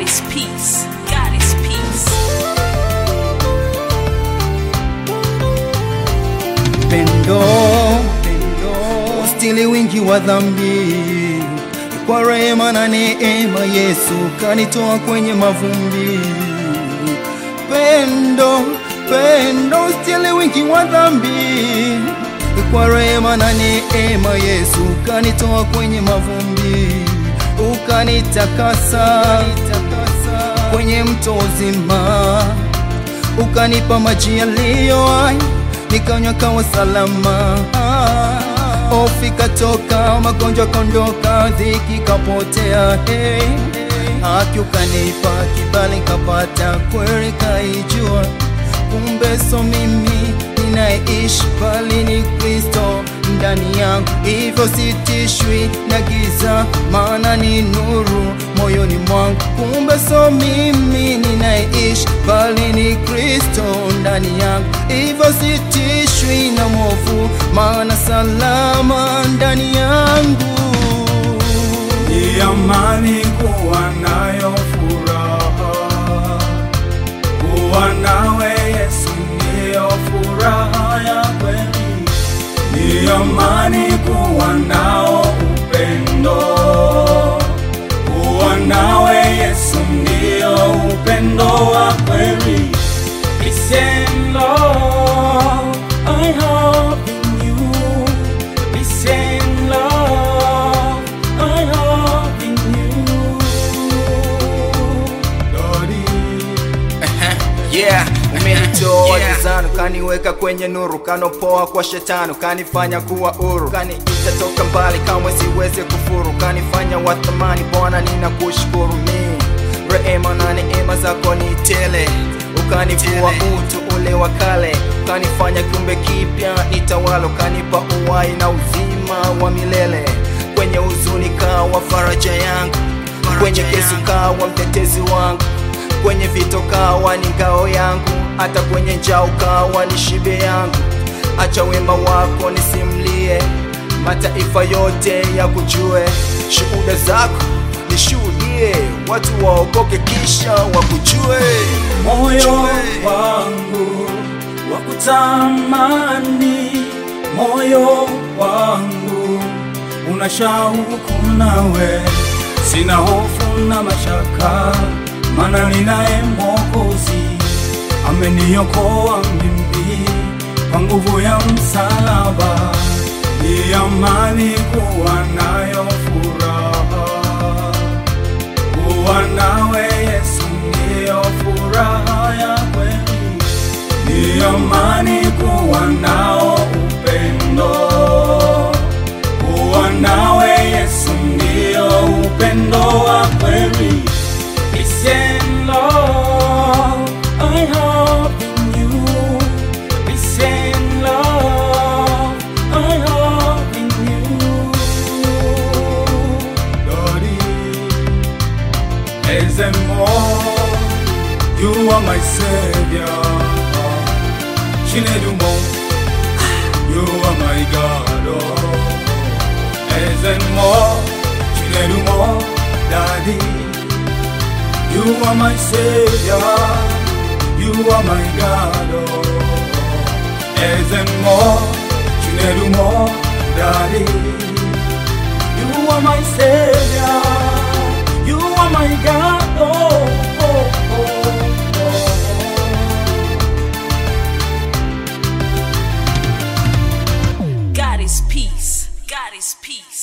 is peace. God is peace. pendo ustili wingi wa dhambi kwa rehema na neema Yesu kanitoa kwenye mavumbi pendo pendo ustili wingi wa dhambi kwa rehema na neema Yesu kanitoa kwenye mavumbi ukanitakasa kwenye mto uzima ukanipa maji yaliyo hai nikanywa kawa salama hofu ikatoka magonjwa kondoka dhiki kapotea hey. haki ukanipa kibali kapata kweli kaijua kumbe so mimi ninaishi bali ni kristo ndani yangu hivyo sitishwi na giza maana ni nuru moyoni mwangu kumbe so mimi ninaishi bali ni kristo ndani yangu hivyo sitishwi na mwovu maana salama ndani yangu ni amani kuwa nayo furaha, kuwa nawe Yesu ndiyo furaha ya kweli. Ni amani kuwa nao upendo, kuwa nawe Yesu ndiyo upendo wa kweli. Peace and love I have in you. Peace and love I have in you. Daddy. yeah umenitoa Yeah. gizani ukaniweka kwenye nuru kanopoa kwa shetani ukanifanya kuwa huru kaniita toka mbali kamwe siwezi kufuru kanifanya wa thamani bwana ninakushukuru mi rehema na neema zako ni tele ukanivua utu ule wa kale ukanifanya kiumbe kipya nitawala ukanipa uwai na uzima wa milele kwenye huzuni kawa faraja yangu kwenye kesi kawa mtetezi wangu kwenye vito kawa ni ngao yangu hata kwenye njaa ukawa ni shibe yangu acha wema wako nisimlie mataifa yote ya kujue shuhuda zako nishuhudie watu waokoke kisha wakujue moyo Jue. wangu wa kutamani, moyo wangu una shauku nawe, sina hofu na mashaka, maana ninaye Mwokozi ameniokoa mimi kwa nguvu ya msalaba. Ni amani kuwa nayo furaha kuwa nawe Yesu ndiyo furaha ya kweli, ni amani kuwa nao upendo, kuwa nawe Yesu ndiyo upendo wa kweli. Peace and love I have in you. Peace and love I have in you. Daddy. Ezemo, you are my savior. Chinedumo, you are my God. Oh. Ezemo, Chinedumo, Daddy, you are my savior. You are my God. Oh. Ezemo, Chinedumo, Daddy. You are my savior. You are my God. Oh, oh, oh, oh. God is peace. God is peace.